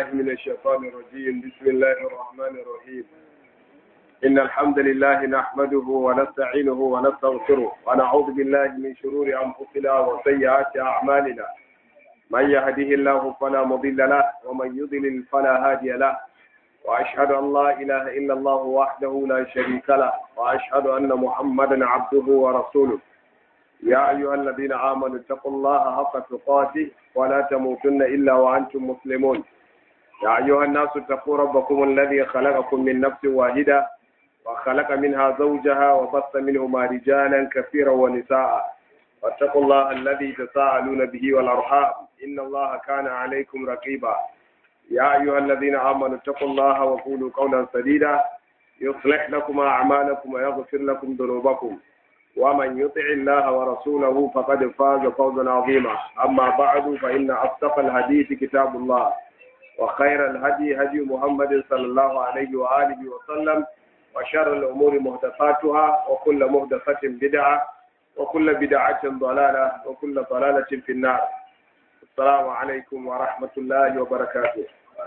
من الشيطان الرجيم بسم الله الرحمن الرحيم إن الحمد لله نحمده ونستعينه ونستغفره ونعوذ بالله من شرور أنفسنا وسيئات أعمالنا من يهده الله فلا مضل له ومن يضلل فلا هادي له وأشهد أن لا إله إلا الله وحده لا شريك له وأشهد أن محمدا عبده ورسوله يا أيها الذين آمنوا اتقوا الله حق تقاته ولا تموتن إلا وأنتم مسلمون يا أيها الناس اتقوا ربكم الذي خلقكم من نفس واحدة وخلق منها زوجها وبث منهما رجالا كثيرا ونساء واتقوا الله الذي تساءلون به والأرحام إن الله كان عليكم رقيبا يا أيها الذين آمنوا اتقوا الله وقولوا قولا سديدا يصلح لكم أعمالكم ويغفر لكم ذنوبكم ومن يطع الله ورسوله فقد فاز فوزا عظيما أما بعد فإن أصدق الحديث كتاب الله وخير الهدي هدي محمد صلى الله عليه وآله وسلم وشر الأمور محدثاتها وكل محدثة بدعة وكل بدعة ضلالة وكل ضلالة في النار السلام عليكم ورحمة الله وبركاته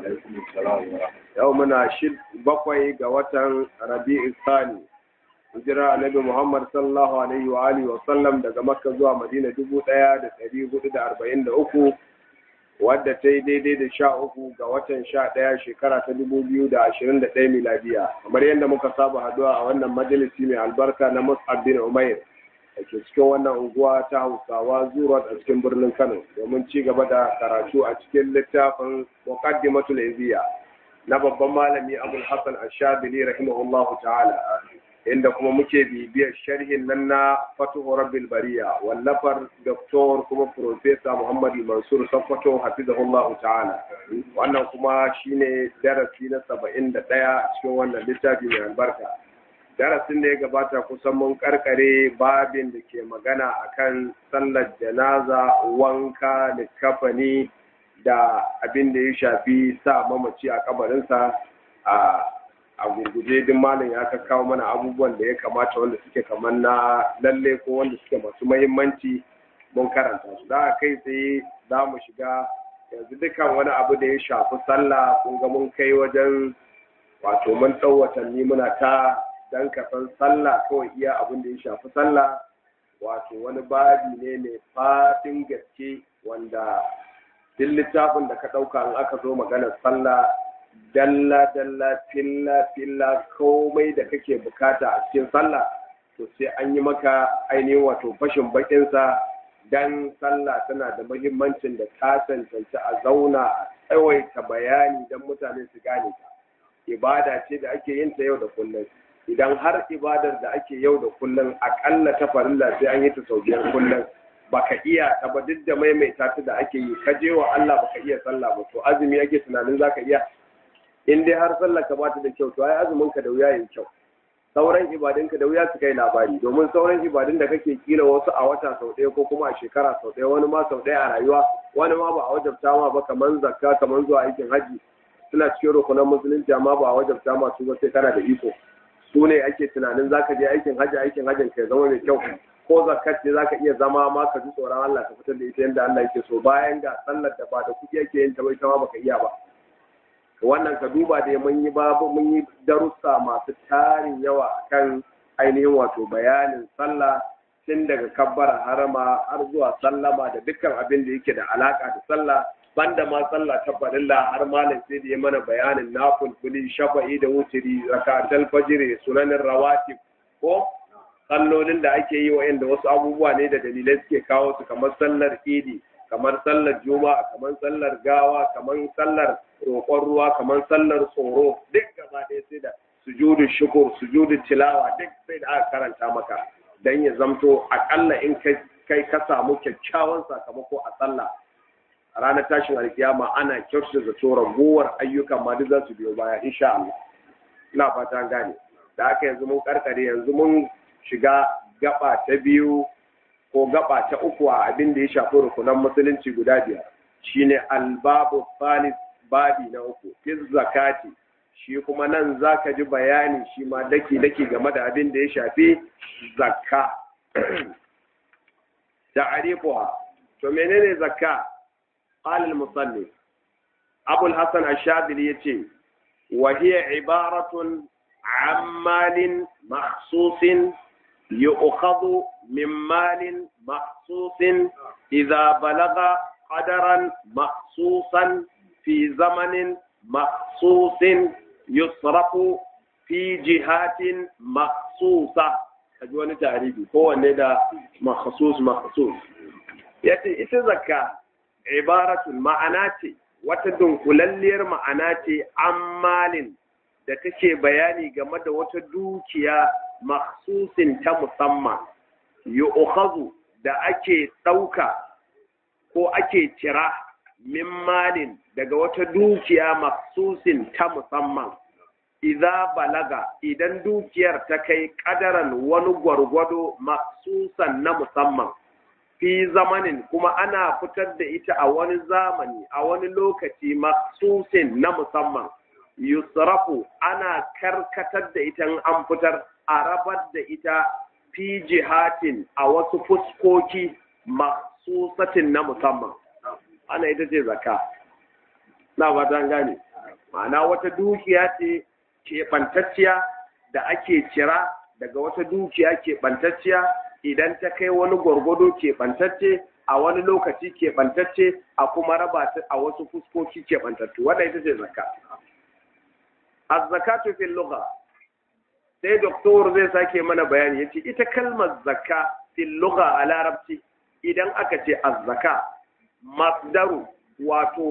يومنا شد بقوي قوة ربيع الثاني hijira annabi Muhammad sallallahu alaihi wa alihi wa sallam daga Makka zuwa Madina dubu ɗaya da ɗari hudu da arba'in da uku wadda ta yi daidai da sha uku ga watan sha ɗaya shekara ta dubu biyu da ashirin da ɗaya miladiya kamar yadda muka saba haduwa a wannan majalisi mai albarka na Mus'ab bin Umair da ke cikin wannan unguwa ta Hausawa Zurat a cikin birnin Kano domin ci gaba da karatu a cikin littafin Muqaddimatul Iziya na babban malami Abul Hassan Ash-Shadili rahimahullahu ta'ala inda kuma muke bibiyar sharhin nan na fatuhu rabbil bariya wallafar doktor kuma profesa muhammad mansur sakwato hafizahullahu ta'ala wannan kuma shine darasi na saba'in da ɗaya cikin wannan littafi mai albarka darasin da ya gabata kusan mun karkare babin da ke magana akan sallar janaza wanka da kafani da abin da ya shafi sa mamaci a kabarinsa a a gurguje din malam ya kawo mana abubuwan da ya kamata wanda suke kamar na lalle ko wanda suke masu mahimmanci mun karanta su da kai tsaye za mu shiga yanzu dukkan wani abu da ya shafi sallah kun ga mun kai wajen wato mun ɗau watanni muna ta dan kafan sallah kawai iya abin da ya shafi sallah wato wani babi ne mai fadin gaske wanda duk littafin da ka ɗauka in aka zo maganar sallah dalla dalla filla filla komai da kake bukata a cikin sallah to sai an yi maka ainihin wato fashin bakinsa dan sallah tana da muhimmancin da ta tantance a zauna a tsawaita bayani don mutane su gane ta ibada ce da ake yin ta yau da kullum idan har ibadar da ake yau da kullum akalla ta farilla sai an yi ta sau biyar kullum baka iya ta ba duk da maimaita ta da ake yi ka je wa Allah baka iya sallah ba to azumi ake tunanin zaka iya in dai har sallar ka bata da kyau to ai azumin ka da wuya yin kyau sauran ibadun ka da wuya su kai labari domin sauran ibadun da kake kila wasu a wata sau ɗaya ko kuma a shekara sau ɗaya wani ma sau ɗaya a rayuwa wani ma ba a wajabta ma ba kamar zakka kamar zuwa aikin haji suna cikin rukunan musulunci amma ba a wajabta ma su ba sai kana da iko su ne ake tunanin zaka je aikin haji aikin hajin ka zama mai kyau ko zakat ce zaka iya zama ma ka ji tsoron Allah ka fitar da ita yadda Allah yake so bayan ga sallar da ba da kuɗi yake yin ta bai ta ma baka iya ba wannan ka duba da mun yi babu mun yi darussa masu tarin yawa kan ainihin wato bayanin sallah tun daga kabbara harama har zuwa sallama da dukkan abin da yake da alaka da sallah banda ma sallah ta farilla har malam sai da ya mana bayanin nafulfuli shafa'i da wutiri rakatul fajr sunanin rawatib ko sallolin da ake yi wa'anda wasu abubuwa ne da dalilai suke kawo su kamar sallar idi kamar sallar juma'a kamar sallar gawa kamar sallar roƙon ruwa kamar sallar tsoro duk gaba ɗaya sai da sujudu shukur sujudu tilawa duk sai da aka karanta maka dan ya zamto akalla in kai ka samu kyakkyawan sakamako a sallah a ranar tashin alkiyama ana kyautata zato ragowar ayyukan ma duk za su biyo baya insha Allah ina fata gane da haka yanzu mun karkare yanzu mun shiga gaba ta biyu ko gaba ta uku a abin da ya shafi rukunan musulunci guda biyar shine albabu salis babi na uku fi zakati shi kuma nan zaka ji bayani shi ma daki daki game da abin da ya shafi zakka ta'rifuha to menene zakka qala al-musannif abul hasan ash-shadili yace wa hiya ibaratun an malin makhsusin yu'khadhu min malin makhsusin idza balagha qadaran makhsusan fi zamanin makhsusin yusrafu fi jihatin makhsusa kaji wani tarihi kowanne da makhsus makhsus yace ita zakka ibaratun ma'ana ce wata dunkulalliyar ma'ana ce ammalin da take bayani game da wata dukiya makhsusin ta musamman yu'khadhu da ake ɗauka ko ake cira min malin daga wata dukiya makhsusin ta musamman idza balaga idan dukiyar ta kai kadaran wani gwargwado maksusan na musamman fi zamanin kuma ana fitar da ita a wani zamani a wani lokaci maksusin na musamman yusrafu ana karkatar da ita an fitar a rabar da ita fi jihatin a wasu fuskoki maksusatin na musamman ana ita ce zaka na ba gane ma'ana wata dukiya ce keɓantacciya da ake cira daga wata dukiya keɓantacciya idan ta kai wani gwargwado keɓantacce a wani lokaci keɓantacce a kuma raba ta a wasu fuskoki keɓantattu wanda ita ce zakka az-zakatu fil lugha sai doktor zai sake mana bayani yace ita kalmar zakka fil lugha a larabci idan aka ce az-zaka masdaru wato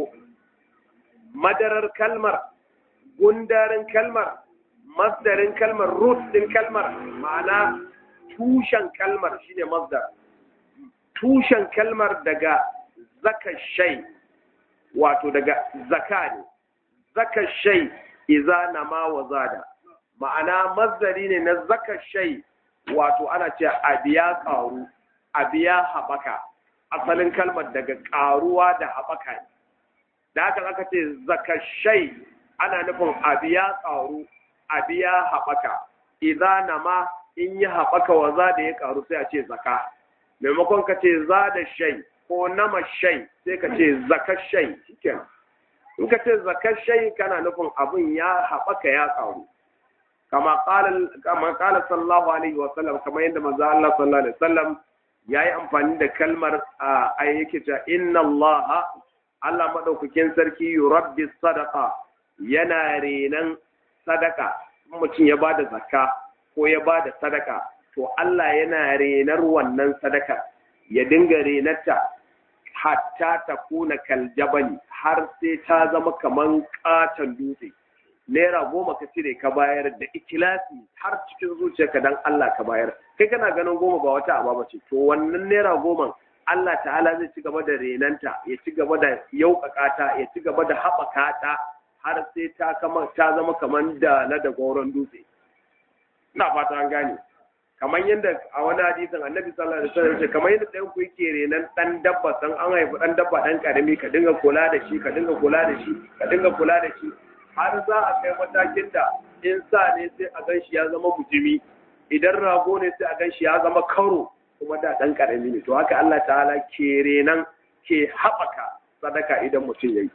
madarar kalmar gundarin kalmar masdarin kalmar root din kalmar ma'ana tushen kalmar shine masdar tushen kalmar daga zaka shay wato daga zaka ne zaka shay iza nama wa zada ma'ana masdari ne na zaka shay wato ana ce abiya karu abiya habaka asalin kalmar daga karuwa da habaka ne da haka aka ce zaka shay ana nufin abiya karu abiya haɓaka idan nama in yi haɓaka wa za da ya ƙaru sai a ce zaka maimakon ka ce za da shai ko nama shai sai ka ce zaka shai cikin in ka ce zaka shai kana nufin abin ya haɓaka ya ƙaru kama ƙala sallallahu alaihi wa sallam kama yadda maza Allah sallallahu alaihi wa sallam ya yi amfani da kalmar a yake ta inna Allah Allah maɗaukakin sarki yurabbi sadaqa yana renan sadaka mutum ya bada zakka ko ya bada sadaka to Allah yana renar wannan sadaka ya dinga renarta hatta ta kuna kaljabali har sai ta zama kaman katon dutse naira goma ka cire ka bayar da ikilasi har cikin zuciyarka dan Allah ka bayar kai kana ganin goma ba wata aba ce to wannan naira goma Allah ta'ala zai ci gaba da renanta ya ci gaba da yauƙaƙa ta ya ci gaba da haɓaka ta har sai ta kama ta zama kaman da na da goron dutse ina fata an gane kamar yadda a wani hadisin annabi sallallahu alaihi wasallam ce kamar yadda ɗayan ku yake renan ɗan dabba san an haifi ɗan dabba ɗan ƙarami ka dinga kula da shi ka dinga kula da shi ka dinga kula da shi har za a kai matakin da in sa ne sai a gan shi ya zama mutumi idan rago ne sai a gan shi ya zama karo kuma da ɗan ƙarami ne to haka Allah ta'ala ke renan ke haɓaka sadaka idan mutum ya yi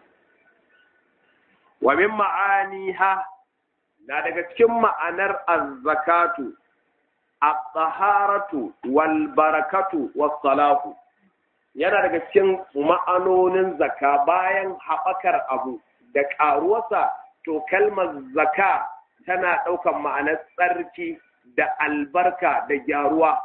wa min ma'aniha na daga cikin ma'anar az-zakatu at-taharatu wal barakatu was salahu yana daga cikin ma'anonin zaka bayan haɓakar abu da ƙaruwarsa to kalmar zaka tana ɗaukan ma'anar tsarki da albarka da gyaruwa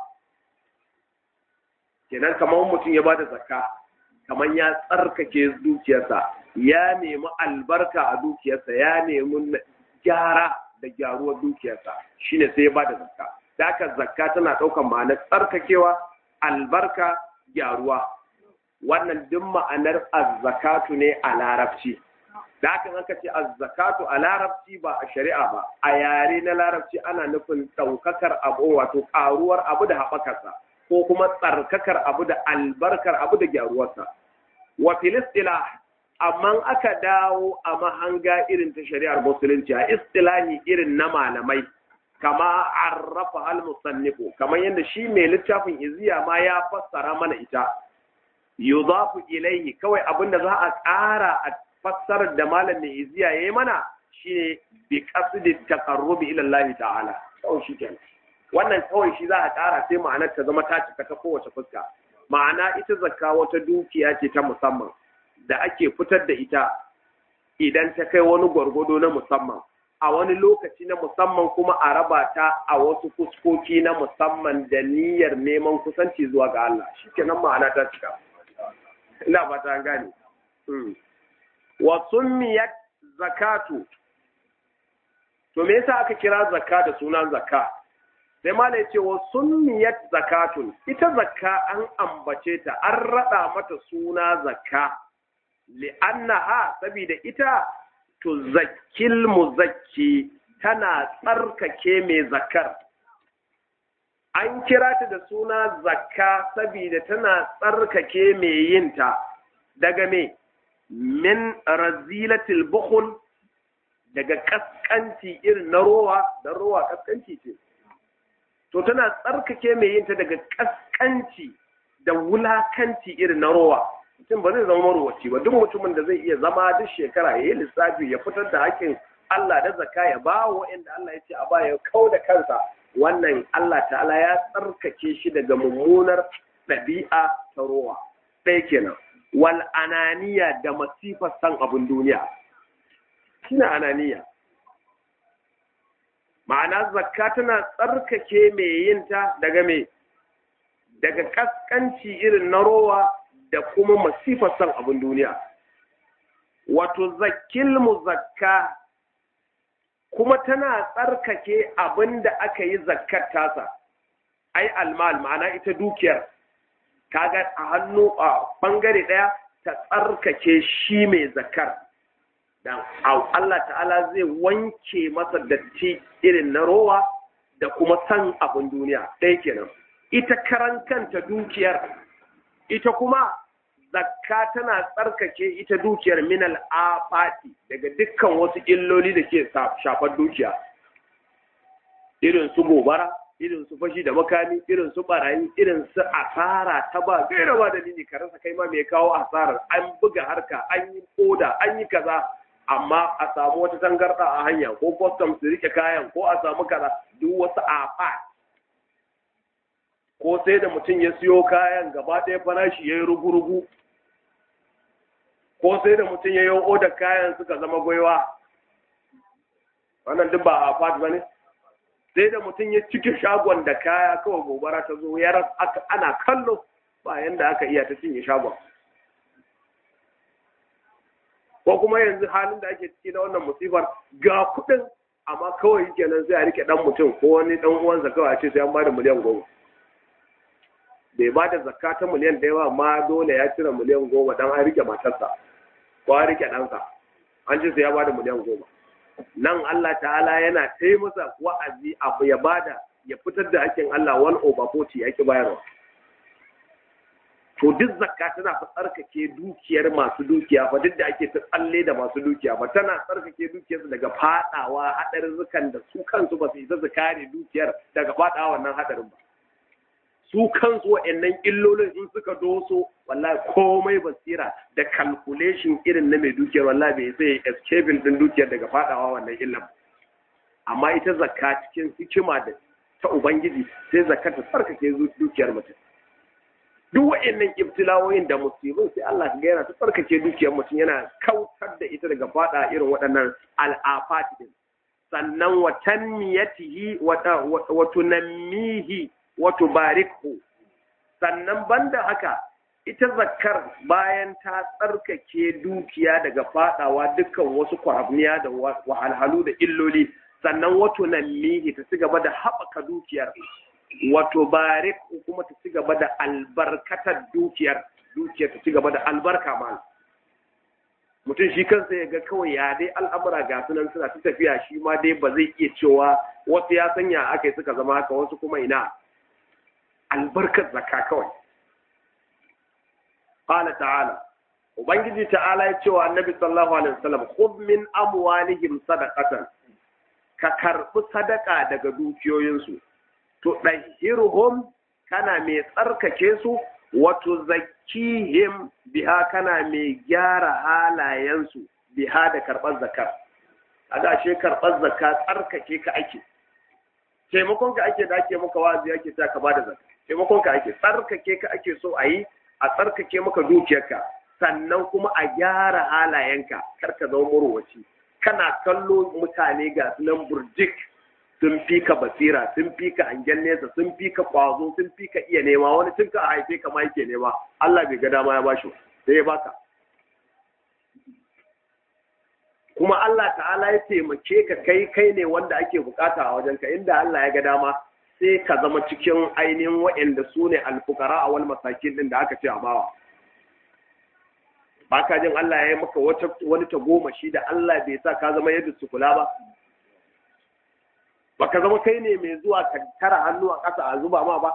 kenan kamar mutum ya bada zakka kamar ya tsarkake dukiyarsa ya nemi albarka a dukiyarsa ya nemi gyara da gyaruwar dukiyarsa shine sai ya bada zakka da haka zakka tana ɗaukar ma'anar tsarkakewa albarka gyaruwa wannan duk ma'anar azzakatu ne a larabci da haka aka ce azzakatu a larabci ba a shari'a ba a yare na larabci ana nufin ɗaukakar abu wato ƙaruwar abu da haɓakarsa ko kuma tsarkakar abu da albarkar abu da gyaruwarsa wa filistila amma aka dawo a mahanga irin ta shari'ar musulunci a istilahi irin na malamai kama arrafa al-musannifu kamar yadda shi mai littafin iziya ma ya fassara mana ita yudafu ilayhi kawai abinda za a ƙara fassarar da malam mai iziya yayi mana shine bi qasdi taqarrubi ila Allah ta'ala kawai shi kenan wannan kawai shi za a ƙara sai ma'anar ta zama ta cika ta kowace fuska ma'ana ita zakka wata dukiya ce ta musamman da ake fitar da ita idan ta kai wani gwargwado na musamman a wani lokaci na musamman kuma a raba ta a wasu fuskoki na musamman da niyyar neman kusanci zuwa ga Allah shikenan ma'ana ta cika ina fata an gane wa summiyat zakatu to me yasa aka kira zakka da sunan zakka sai mala ya ce wa summiyat zakatun ita zakka an ambace ta an rada mata suna zakka li'annaha saboda ita to zakkil muzakki tana tsarkake mai zakkar an kira ta da suna zakka saboda tana tsarkake mai yinta daga me min razilatil bukhul daga kaskanci irin na rowa dan rowa kaskanci ce to tana tsarkake mai yin ta daga kaskanci da wulakanci irin na rowa mutum ba zai zama marowaci ba duk mutumin da zai iya zama duk shekara ya yi lissafi ya fitar da hakkin Allah da zakka ya ba wa inda Allah ya ce a baya kau da kansa wannan Allah ta'ala ya tsarkake shi daga mummunar ɗabi'a ta rowa ɗaya kenan wal ananiya da masifar san abin duniya shine ananiya ma'ana zakka tana tsarkake mai yinta daga me daga kaskanci irin na rowa da kuma masifar san abin duniya wato zakil zakka kuma tana tsarkake abin da aka yi zakkar tasa ai almal ma'ana ita dukiyar kaga a hannu a bangare daya ta tsarkake shi mai zakkar dan Allah ta'ala zai wanke masa datti irin na rowa da kuma san abin duniya ɗaya kenan ita karan kanta dukiyar ita kuma zakka tana tsarkake ita dukiyar minal afati daga dukkan wasu illoli da ke shafar dukiya irin su gobara irin su fashi da makami irin su barayi irin su asara ta ba gaira ba dalili ka rasa kai ma mai kawo asarar an buga harka an yi koda an yi kaza amma a samu wata tangarda a hanya ko custom su rike kayan ko a samu kaza duk wasu afa ko sai da mutum ya siyo kayan gaba ɗaya farashi ya yi rugu-rugu ko sai da mutum ya yi odar kayan suka zama gwaiwa wannan duk ba a fat ba ne sai da mutum ya cike shagon da kaya kawai gobara ta zo ya ana kallo ba yanda aka iya ta cinye shagon ko kuma yanzu halin da ake ciki na wannan musifar ga kuɗin amma kawai kenan sai a rike dan mutum ko wani dan uwansa kawai a ce sai an bada miliyan goma bai ba da zakka ta miliyan da yawa ma dole ya cire miliyan goma dan an rike matarsa ko an rike ɗansa an ce sai ya bada miliyan goma nan Allah ta'ala yana tai masa wa'azi abu ya bada ya fitar da hakin Allah one over forty yake bayarwa to duk zakka tana fa tsarkake dukiyar masu dukiya fa duk da ake ta tsalle da masu dukiya ba tana tsarkake dukiyarsu daga fadawa hadarurrukan da su kansu ba su isa su kare dukiyar daga fadawa wannan hadarin ba su kansu wa'annan illolin in suka doso wallahi komai basira da calculation irin na mai dukiyar wallahi bai sai escaping din dukiyar daga fadawa wannan illan amma ita zakka cikin hikima da ta ubangiji sai zakka ta tsarkake dukiyar mutum duk wa'annan ibtilawoyin da musibin sai Allah ga yana ta tsarkake dukiyar mutum yana kautar da ita daga fada irin waɗannan al'afati din sannan wa tanmiyatihi wa tunammihi wa tubarikhu sannan banda haka ita zakkar bayan ta tsarkake dukiya daga fadawa dukkan wasu kwarabniya da wahalhalu da illoli sannan wa tunammihi ta ci gaba da haɓaka dukiyar wato barik kuma ta ci gaba da albarkatar dukiyar dukiyar ta ci gaba da albarka ma mutum shi kansa ya ga kawai ya dai al'amura ga sunan suna ta tafiya shi ma dai ba zai iya cewa wasu ya sanya aka yi suka zama haka wasu kuma ina albarkar zakka kawai qala ta'ala ubangiji ta'ala ya ce wa annabi sallallahu alaihi wasallam khudh min amwalihim sadaqatan ka karbi sadaka daga dukiyoyinsu to ɗahirhum kana mai tsarkake su wa tuzakkihim biha kana mai gyara halayensu biha da karɓar zakar a gashe karɓar zakka tsarkake ka ake taimakon ka ake da ake maka wazi ake ta ka bada zakka taimakon ka ake tsarkake ka ake so a yi a tsarkake maka dukiyarka sannan kuma a gyara halayenka kar ka zama murwaci kana kallo mutane ga nan burjik sun fi ka basira sun fi ka hangen nesa sun fi ka kwazo sun fi ka iya nema wani tun ka haife ka ma yake nema Allah bai ga dama ya bashi sai ya baka kuma Allah ta'ala ya taimake ka kai kai ne wanda ake bukata a wajenka inda Allah ya ga dama sai ka zama cikin ainihin waɗanda su ne alfukara a wani masakin din da aka ce a bawa ba ka jin Allah ya yi maka wani tagomashi da Allah bai sa ka zama yadda su kula ba ba ka zama kai ne mai zuwa ka tara hannu a ƙasa a zuba ma ba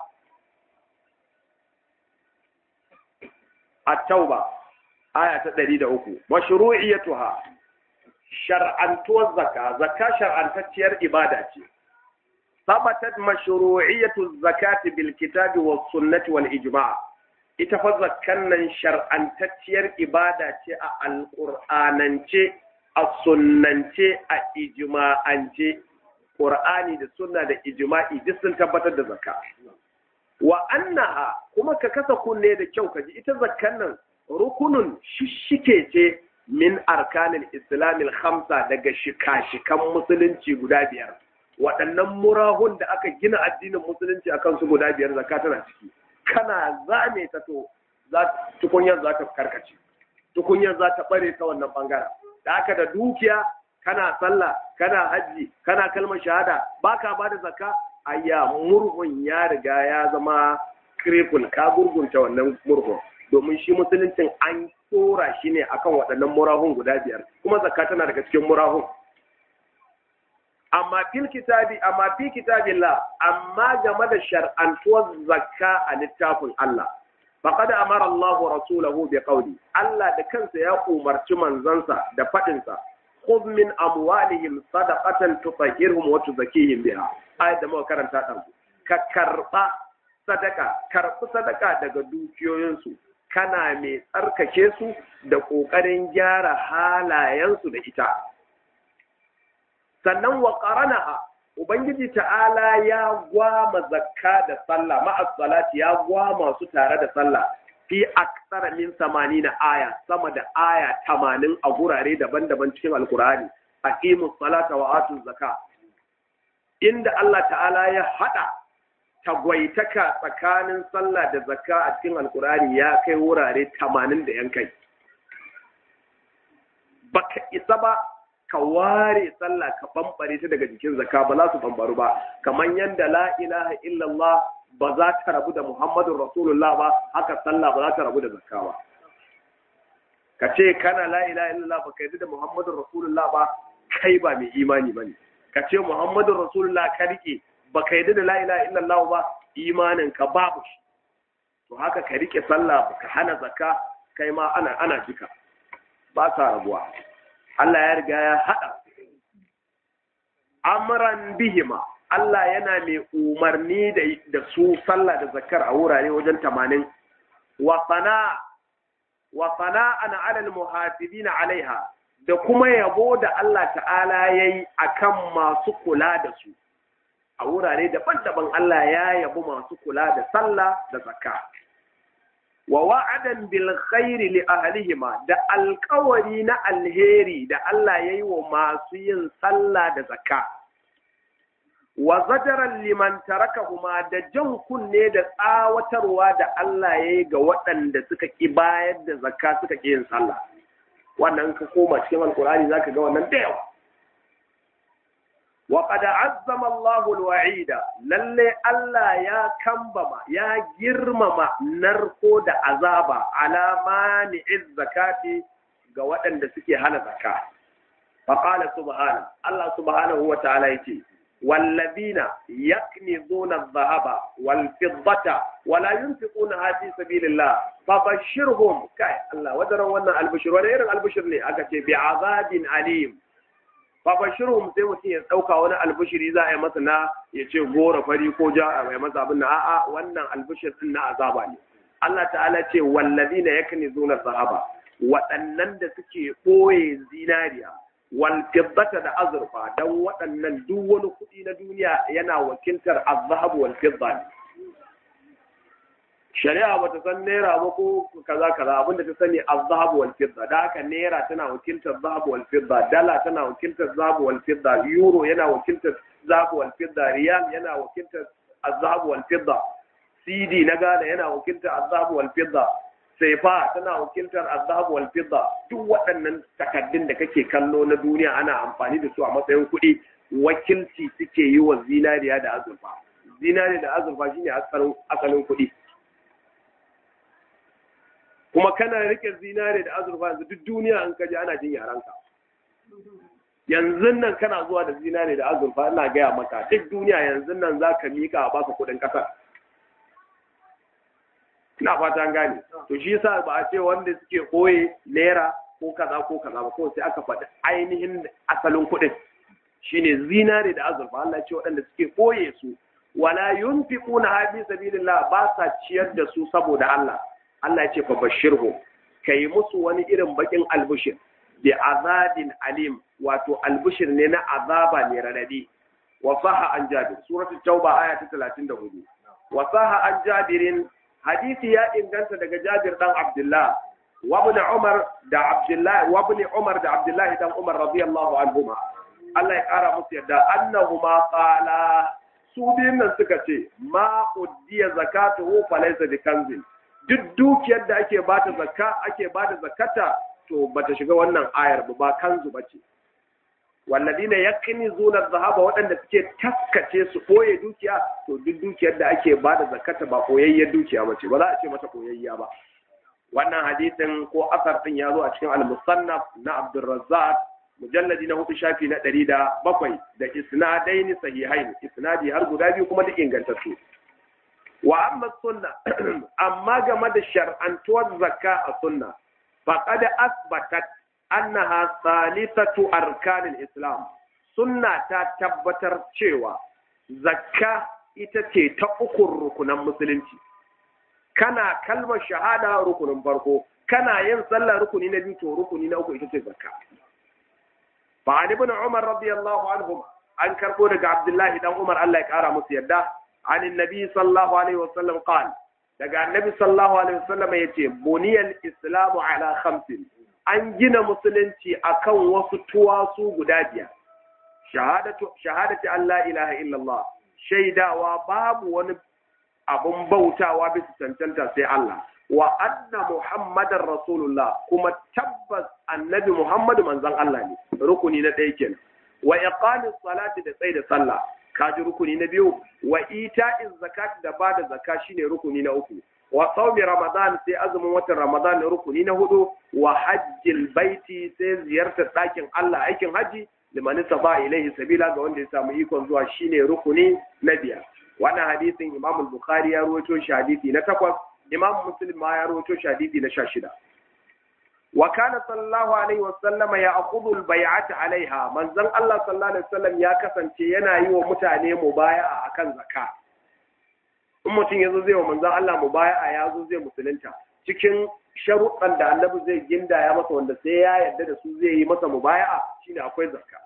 a tauba aya ta ɗari da uku mashru'iyatuha shar'antuwar zaka zaka shar'antacciyar ibada ce sabatat mashru'iyatu zakati bil kitabi was sunnati wal ijma' ita fa zakkan nan shar'antacciyar ibada ce a alqur'anance a sunnance a ijma'ance qur'ani da sunna da ijma'i duk sun tabbatar da zakka wa annaha kuma ka kasa kunne da kyau kaji ita zakkan nan rukunun shishike ce min arkanin islamil khamsa daga shika-shikan musulunci guda biyar waɗannan murahun da aka gina addinin musulunci akan su guda biyar zakka tana ciki kana zame ta to tukunyar za ta karkace tukunyar za ta bare ta wannan bangaren da aka da dukiya kana sallah kana hajji kana kalmar shahada baka ba da zakka ayya murhun ya riga ya zama kripul ka gurgunta wannan murhun domin shi musuluncin an tsora shi ne akan waɗannan murahun guda biyar kuma zakka tana daga cikin murahun amma fil kitabi amma fi kitabillah amma game da shar'antuwar zakka a littafin Allah faqad amara Allahu rasulahu bi qawli Allah da kansa ya umarci manzansa da fadin sa khudh min amwalihim sadaqatan tutahhirhum wa tuzakkihim biha ayat da muka karanta dan ka karba sadaka karbi sadaka daga dukiyoyinsu kana mai tsarkake su da ƙoƙarin gyara halayensu da ita. Sannan wa ƙaranaha, Ubangiji ta'ala ya gwama zakka da sallah, ma'as salati ya gwama su tare da sallah, fi aksara min samani na aya, sama da aya tamanin a gurare daban-daban cikin Alkur'ani, a salata wa atun zakka. Inda Allah ta'ala ya haɗa tagwaitaka tsakanin sallah da zakka a cikin alkurani ya kai wurare tamanin da yan kai baka isa ba ka ware sallah ka bambare ta daga jikin zakka ba za su bambaru ba kamar yadda la ilaha illallah ba za ta rabu da muhammadun rasulullah ba haka sallah ba za ta rabu da zakka ba ka ce kana la ilaha illallah ba ka yi da muhammadun rasulullah ba kai ba mai imani ba ne ka ce muhammadun rasulullah ka rike baka yi da la ilaha illallah ba imanin ka babu shi to haka ka rike sallah baka hana zakka kai ma ana ana jika ba sa rabuwa Allah ya riga ya hada amran bihima Allah yana mai umarni da da su sallah da zakkar a wurare wajen 80 wa sana wa sana'an 'ala al-muhafizina 'alaiha da kuma yabo da Allah ta'ala yayi akan masu kula da su a wurare daban-daban Allah ya yabi masu kula da sallah da zakka wa wa'adan bil khairi li ahlihima da alƙawari na alheri da Allah yayi wa masu yin sallah da zakka wa zajaran liman tarakahuma da jan kunne da tsawatarwa da Allah yayi ga waɗanda suka ki bayar da zakka suka ki yin sallah wannan ka koma cikin alkurani zaka ga wannan da yawa وقد عظم الله الوعيد lalle Allah ya kambama ya girmama narko da azaba ala mani'iz zakati ga waɗanda suke hana zakka fa qala subhana Allah subhanahu wa ta'ala yace wallazina yaknizuna adh-dhahaba wal fiddata wala yunfiquna fi sabilillah fabashshirhum kai Allah wadaran wannan albishir wani irin albishir ne aka ce bi azabin alim babashirum sai mutum ya ɗauka wani albishiri za a yi masa na ya ce gora fari ko ja a mai masa abin na a'a wannan albishir din na azaba ne Allah ta'ala ce wallazina yaknizuna zahaba waɗannan da suke ɓoye zinariya wal fiddata da azurfa dan waɗannan duk wani kuɗi na duniya yana wakiltar azhab wal fidda ne shari'a bata san naira ba ko kaza kaza abinda ta sani azhab wal fidda da haka naira tana wakiltar zahab wal fidda dala tana wakiltar zahab wal fidda euro yana wakiltar zahab wal fidda riyal yana wakiltar azhab wal fidda cd na Ghana yana wakiltar azhab wal fidda saifa tana wakiltar azhab wal fidda duk waɗannan takaddun da kake kallo na duniya ana amfani da su a matsayin kuɗi wakilci suke yi wa zinariya da azurfa zinariya da azurfa shine asalin kuɗi kuma kana rike zinare da azurfa yanzu duk duniya an kaji ana jin yaranka yanzu nan kana zuwa da zinare da azurfa ina gaya maka duk duniya yanzu nan za ka miƙa a baka kuɗin ƙasar ina fata an gane to shi yasa ba a ce wanda suke koye naira ko kaza ko kaza ba kawai sai aka faɗi ainihin asalin kuɗin shine zinare da azurfa Allah ce waɗanda suke koye su wala yunfiquna hadi sabilillah ba sa ciyar da su saboda Allah Allah ya ce fa bashirhu kai musu wani irin bakin albushir bi azabin alim wato albushir ne na azaba ne radadi wa saha an jabir suratul tauba aya ta 34 wa saha an jabirin hadisi ya inganta daga Jabir dan Abdullah wa ibn Umar da Abdullah wa ibn Umar da Abdullah dan Umar radiyallahu anhuma Allah ya kara musu yadda annahuma qala su biyun nan suka ce ma uddiya zakatuhu falaysa bikanzin duk dukiyar da ake bata zakka ake bada zakata to bata shiga wannan ayar ba ba kanzu bace walladina yaknizuna adh-dhahaba waɗanda suke taskace su koye dukiya to duk dukiyar da ake bada zakata ba koyayyar dukiya bace ba za a ce mata koyayya ba wannan hadisin ko asar din ya zo a cikin al-musannaf na Abdurrazzaq mujalladi na hudu shafi na ɗari da bakwai da isnadaini sahihain isnadi har guda biyu kuma duk ingantattu wa amma sunna amma game da shar'antuwar zakka a sunna faqad asbatat annaha salisatu arkanil islam sunna ta tabbatar cewa zakka ita ce ta ukun rukunan musulunci kana kalmar shahada rukunin farko kana yin sallah rukuni na biyu to rukuni na uku ita ce zakka fa ali ibn umar radiyallahu anhu an karbo daga abdullahi dan umar Allah ya kara musu yadda an annabi sallallahu alaihi wasallam qala daga annabi sallallahu alaihi wasallam yace buniyal islamu ala khamsin an gina musulunci akan wasu tuwasu guda biyar shahadatu shahadati an la ilaha illallah shaidawa babu wani abun bautawa bisa cancanta sai Allah wa anna muhammadar rasulullah kuma tabbas annabi muhammadu manzon Allah ne rukuni na ɗaya kenan wa iqamis salati da tsaida sallah kaji rukuni na biyu wa ita'iz zakati da bada zakka shine rukuni na uku wa saumi ramadan sai azumin watan ramadan rukuni na hudu wa hajjil baiti sai ziyartar ɗakin Allah aikin haji liman saba ilaihi sabila ga wanda ya samu ikon zuwa shine rukuni na biyar wannan hadisin imam bukhari ya rawaito shi hadisi na takwas imam muslim ma ya rawaito shi hadisi na sha shida wa kana sallallahu alaihi wa sallama ya akhudhu al-bay'ata alaiha manzon Allah sallallahu alaihi wasallam ya kasance yana yi wa mutane mubaya'a akan zakka in mutum yazo zai wa manzon Allah mubaya'a ya zo zai musulunta cikin sharuɗan da annabi zai gindaya masa wanda sai ya yarda da su zai yi masa mubaya'a shine akwai zakka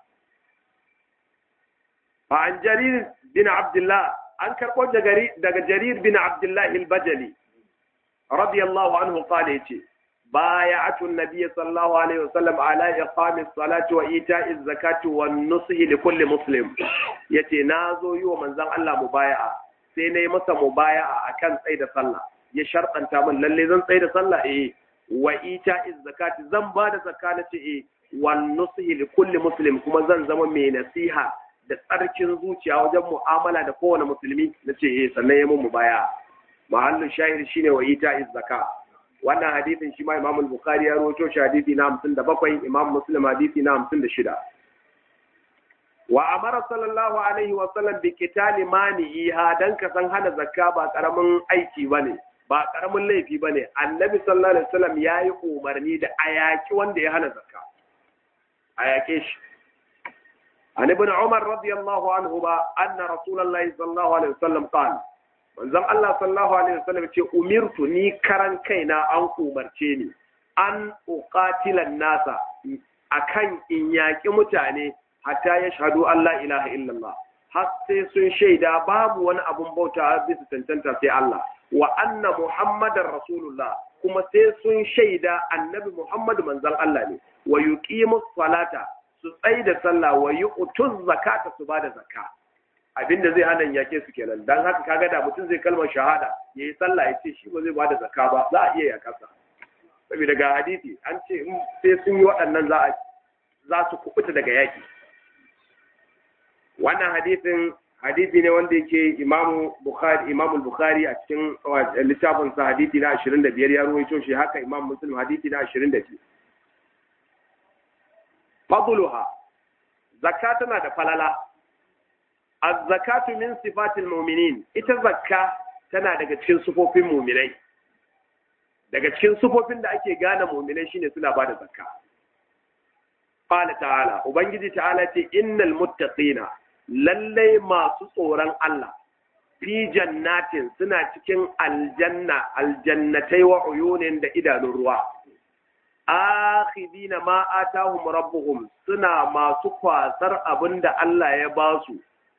fa an jarir bin abdullah an karɓo daga jarir bin abdullah al-bajali radiyallahu anhu qala yace بايعت النبي صلى الله عليه وسلم على إقام الصلاة وإيتاء الزكاة والنصح لكل مسلم يتي نازو يو من زن الله مبايعة سيني مسا مبايعة أكان سيد صلى يشرط أن تعمل للي زن سيد صلى إيه وإيتاء الزكاة زن بعد زكاة إيه والنصح لكل مسلم كما زن زمن من نصيحة da tsarkin zuciya wajen mu'amala da kowane musulmi na ce eh sannan ya mun mubaya mahallin shahid shine wa ita zakka wannan hadisin shi ma Imam Bukhari ya rawaito shi hadisi na 57 Imam Muslim hadisi na 56 wa amara sallallahu alaihi wa sallam bi qitali mani'iha dan ka san hana zakka ba karamin aiki bane ba karamin laifi bane annabi sallallahu alaihi wasallam yayi umarni da ayaki wanda ya hana zakka ayake shi an ibn umar radiyallahu anhu ba anna rasulullahi sallallahu alaihi wasallam qala manzon Allah sallallahu alaihi wasallam ce umirtu ni karan kaina an umarce ni an uqatilan nasa akan in yaƙi mutane hatta ya shahadu Allah ilaha illallah har sai sun shaida babu wani abun bauta bisa cancanta sai Allah wa anna muhammadar rasulullah kuma sai sun shaida annabi muhammad manzon Allah ne wa yuqimus salata su tsai da sallah wa yu'tuz zakata su bada zakka abinda zai hana yake su kenan dan haka kaga da mutum zai kalmar shahada yayi sallah ya ce shi ba zai bada zakka ba za a iya yakasa saboda ga hadisi an ce sai sun yi waɗannan za a za su kubuta daga yaki wannan hadisin hadisi ne wanda yake imamu bukhari imamu bukhari a cikin littafin sa hadisi na 25 ya ruwaito shi haka imam muslim hadisi na 22 fadluha zakka tana da falala az-zakatu min sifatil mu'minin ita zakka tana daga cikin sufofin mu'minai daga cikin sufofin da ake gane mu'minai shine suna bada zakka qala ta'ala ubangiji ta'ala ce innal muttaqina lallai masu tsoron Allah fi jannatin suna cikin aljanna aljannatai wa uyunin da idanun ruwa akhidina ma atahum rabbuhum suna masu kwasar abinda Allah ya ba su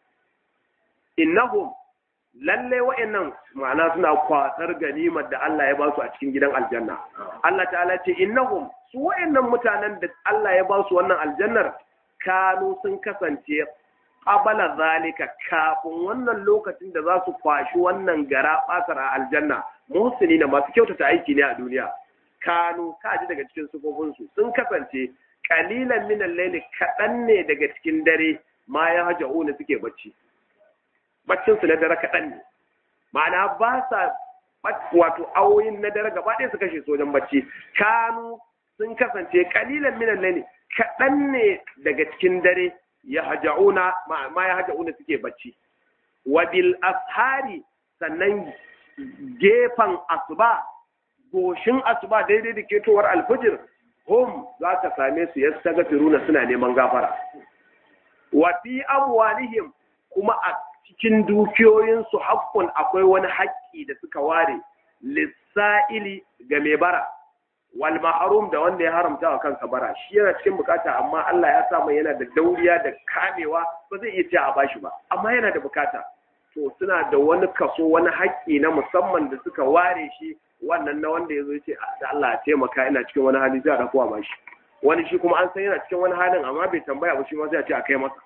innahum lallai wa'annan ma'ana suna kwasar ganimar da Allah ya ba su a cikin gidan aljanna Allah ta'ala ce innahum su wa'annan mutanen da Allah ya ba su wannan aljannar kanu sun kasance qabala zalika kafin wannan lokacin da za su kwashi wannan gara basar a aljanna muhsini na masu kyautata aiki ne a duniya kanu kaji daga cikin sufofinsu sun kasance kalilan minan laili kaɗan ne daga cikin dare ma ya haja'una suke bacci baccin su na dare kaɗan ne ma'ana ba sa wato awoyin na dare gaba ɗaya su kashe su wajen bacci kanu sun kasance kalilan minan laili kaɗan ne daga cikin dare ya haja'una ma ya haja'una suke bacci wa bil ashari sannan gefen asuba goshin asuba daidai da ketowar alfijir hum za ka same su yastaghfiruna suna neman gafara wa fi amwalihim kuma a cikin dukiyoyinsu haƙƙun akwai wani haƙƙi da suka ware lissa'ili ga mai bara wal ma'arum da wanda ya haramta wa kansa bara shi yana cikin bukata amma Allah ya sa mai yana da dauriya da kamewa ba zai iya ce a bashi ba amma yana da bukata to suna da wani kaso wani haƙƙi na musamman da suka ware shi wannan na wanda ya zo ce da Allah ya taimaka ina cikin wani hali sai a dakuwa ba shi wani shi kuma an san yana cikin wani halin amma bai tambaya ba shi ma sai a ce a kai masa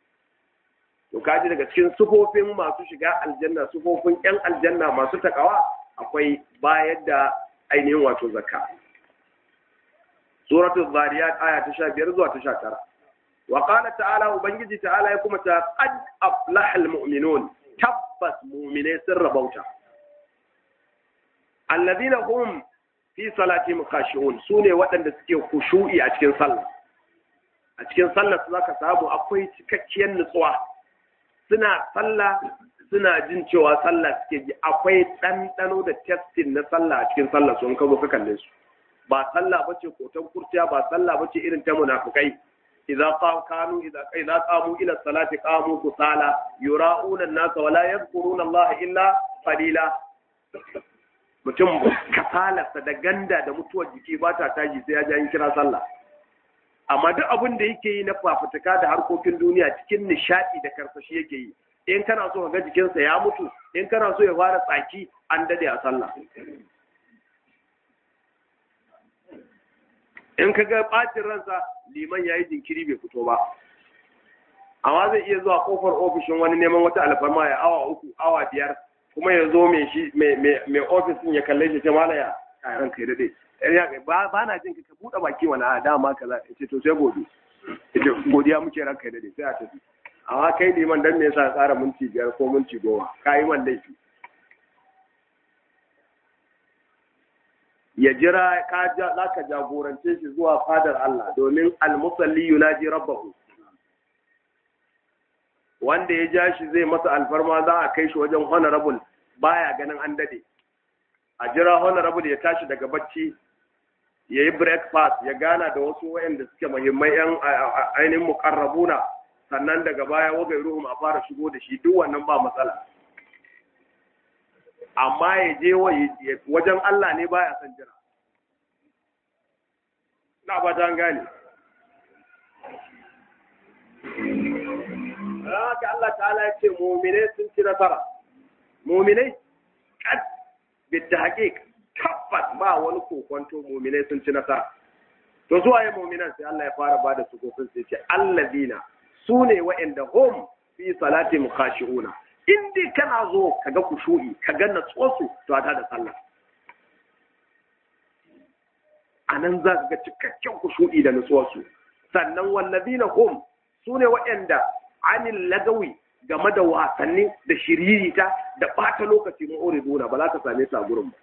to kaji daga cikin sufofin masu shiga aljanna sufofin yan aljanna masu takawa akwai bayar da ainihin wato zakka suratul zariyat aya ta 15 zuwa ta 19 wa qala ta'ala ubangiji ta'ala ya kuma ta qad aflaha almu'minun tabbas mu'mine sun rabauta alladhina hum fi salatihim khashi'un sune waɗanda suke khushu'i a cikin sallah a cikin sallah su zaka samu akwai cikakkiyar nutsuwa suna sallah suna jin cewa sallah suke ji akwai ɗanɗano da testin na sallah a cikin sallah sun kazo ka kalle su ba sallah bace kotan kurciya ba sallah bace irin ta munafikai idza kanu idza idza qamu ila salati qamu kusala yura'una an-nas wa la yadhkuruna Allah illa qalila mutum kasalarsa da ganda da mutuwar jiki ba ta taji sai ya ji kira sallah amma duk abin da yake yi na fafutuka da harkokin duniya cikin nishadi da karsashi yake yi in kana so ka ga jikinsa ya mutu in kana so ya fara tsaki an dade a sallah in ka ga ɓacin ransa liman ya yi jinkiri bai fito ba amma zai iya zuwa kofar ofishin wani neman wata alfarma ya awa uku awa biyar kuma ya zo mai ofis din ya kalle shi ta malaya a ran kai dade ba na jin ka buɗe baki wani a dama kaza ce to sai gobe godiya muke ran kai dade sai a tafi amma kai liman dan me yasa tsara minti biyar ko minti goma ka yi man laifi ya jira ka za ka jagorance shi zuwa fadar Allah domin almusalli yunaji rabbahu wanda ya ja shi zai masa alfarma za a kai shi wajen honorable baya ganin an dade a jira honorable ya tashi daga bacci ya yi breakfast ya gana da wasu wayanda suke muhimmai yan ainihin mukarrabuna sannan daga baya wagai ruhum a fara shigo da shi duk wannan ba matsala amma ya je wajen Allah ne baya son jira na ba ta gane haka Allah ta'ala ya ce muminai sun ci nasara muminai kad bidda haqiq tabbas ba wani kokonto muminai sun ci nasara to zuwa yi muminan sai Allah ya fara ba da sukofin sai ce allazina su ne wa'anda hum fi salati mukhashi'una in dai kana zo kaga kushu'i kaga natsuwarsu to ta da sallah anan za ka ga cikakken kushu'i da natsuwarsu sannan wallazina hum su ne wa'anda anil lagawi game da wasanni da shiririta da ɓata lokaci ma'uriduna ba za ka same su a gurin ba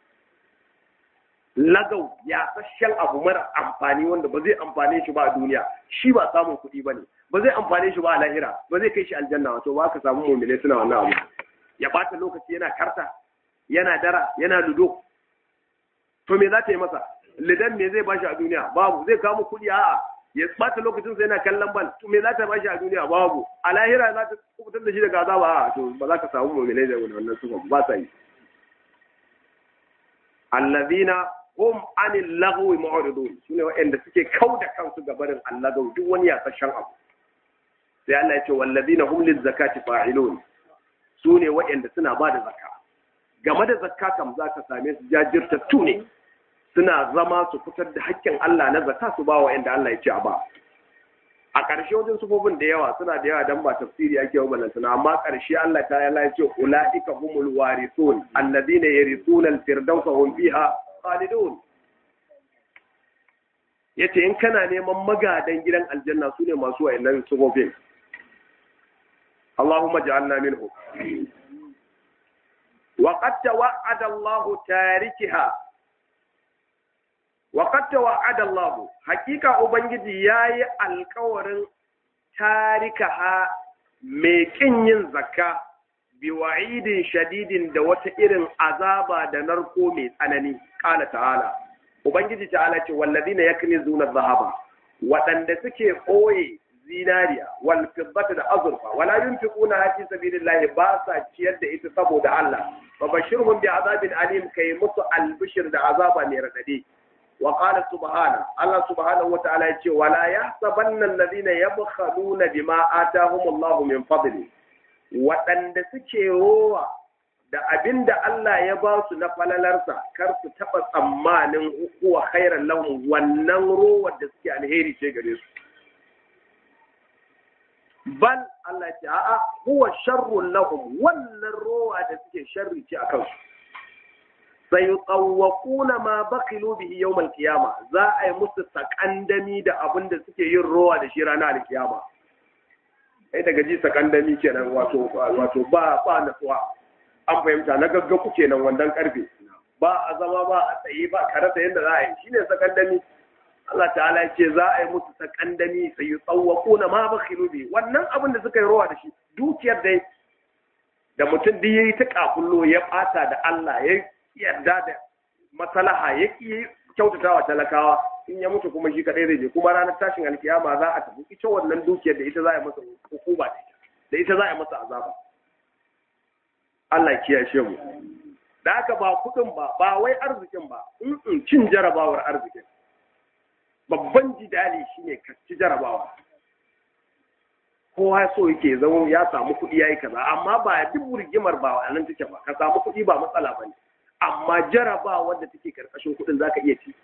lagau ya sashen abu mara amfani wanda ba zai amfane shi ba a duniya shi ba samun kuɗi ba ne ba zai amfane shi ba a lahira ba zai kai shi aljanna wato ba ka samu mummune suna wannan abu ya bata lokaci yana karta yana dara yana ludo to me za ta yi masa lidan me zai bashi a duniya babu zai kama kuɗi a'a ya bata lokacin sa yana kallon bal to me za ta bashi a duniya babu a lahira za ta kubutar da shi daga azaba a'a to ba za ka samu mummune da wannan sufa ba sa yi allazina hum anil lagwi mu'ridun sune waɗanda suke kauda kansu ga barin allagaw duk wani yasashen abu sai Allah ya ce wallazina hum liz zakati fa'ilun sune waɗanda suna ba da zakka game da zakka kam zaka same su jajirtattu ne suna zama su fitar da haƙƙin Allah na zakka su ba waɗanda Allah ya ce a ba a ƙarshe wajen sufofin da yawa suna da yawa dan ba tafsiri ake wa balantana amma ƙarshe Allah ta ya ce ulaika humul warithun alladhina yarithuna al-firdausa hum fiha khalidun yace in kana neman magadan gidan aljanna sune masu wayannan sufofin Allahumma ja'alna minhu wa qad tawa'ada Allah tarikiha wa qad tawa'ada Allah hakika ubangiji yayi alƙawarin tarikaha mai kin yin zakka bi wa'idin shadidin da wata irin azaba da narko mai tsanani qala ta'ala ubangiji ta'ala ce wallazina yaknizuna dhahaba waɗanda suke ɓoye zinariya wal fiddata da azurfa wala yunfiquna fi sabilillahi ba sa ciyar da ita saboda Allah fa bashirhum bi azabin alim kai musu albishir da azaba mai radadi wa qala subhana Allah subhanahu wata'ala ya ce wala yahsabanna alladhina yabkhaluna bima atahumullahu min fadli waɗanda suke rowa da abin da Allah ya ba su na falalarsa kar su taɓa tsammanin huwa khairan lahum wannan rowar da suke alheri ce gare su bal Allah ce a'a huwa sharrun lahum wannan rowa da suke sharri ce akan su sayutawwaquna ma baqilu bihi yawm al-qiyama za a yi musu sakandami da abin da suke yin rowa da shi ranar al-qiyama ai daga ji sakandami kenan wato wato ba ba natsuwa an fahimta na gaggaku kenan wandan karfe ba a zama ba a tsaye ba kare da yadda za a yi shine sakandami Allah ta'ala ya ce za a yi musu sakandami sai tsawwako na ma bakhilu bi wannan abin da suka yi rawa da shi dukiyar dai da mutum duk yayi ta kakullo ya bata da Allah ya yarda da maslaha ya ki kyautatawa talakawa in ya mutu kuma shi kadai zai je kuma ranar tashin alkiyama za a tafi ita wannan dukiyar da ita za a yi masa hukuma da ita za a yi masa azaba Allah kiyashe mu da haka ba kudin ba ba wai arzikin ba in cin jarabawar arzikin babban jidali shine ka ci jarabawa kowa so yake zama ya samu kuɗi yayi kaza amma ba duk rigimar ba a nan take ba ka samu kuɗi ba matsala bane amma jarabawa wanda take karkashin kuɗin zaka iya ci